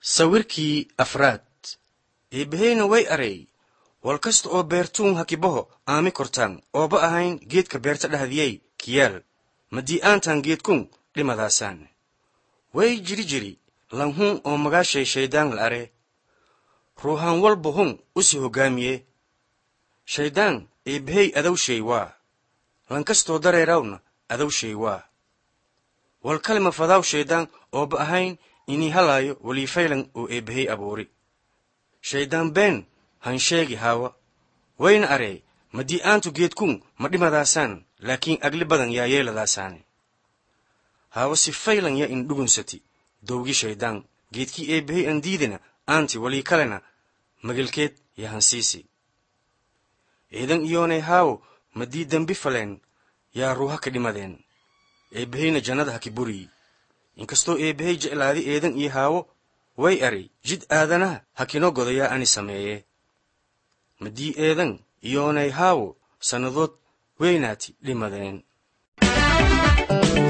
sawirkii afraad eebbaheyna way aray wal kasta oo beertuun hakibaho aami kortaan ooba ahayn geedka beerta dhahdiyey kiyaal madii aantan geedkun dhimadaasaan way jiri jiri lanhun oo magaashay shayddaan la are ruuhaan walba hun usi hoggaamiye shayddaan eebbahey adowshay waa lankastoo dareerawna adowshay waa wal kalima fadaaw shayddaan ooba ahayn inii halaayo waliifaylan oo eebbahey abuuri shayddaan been han sheegi haawa wayna aree madii aantu geedkun ma dhimadaasaan laakiin agli badan yaa yeeladaasaane haawa si faylan ya in dhugunsati dowgi shayddaan geedkii eebbahey an diidina aanti walii kalena magelkeed ya hansiisi eedan iyoonay haawo madii dembi faleen yaa ruuha ka dhimadeen eebbaheyna jannada haki buriyi inkastoo eebbahey jeclaadi eedan iyo haawo way ari jid aadanaha hakinoo godayaa ani sameeye madii eedan iyoonay haawo sannadood weynaati dhimadeen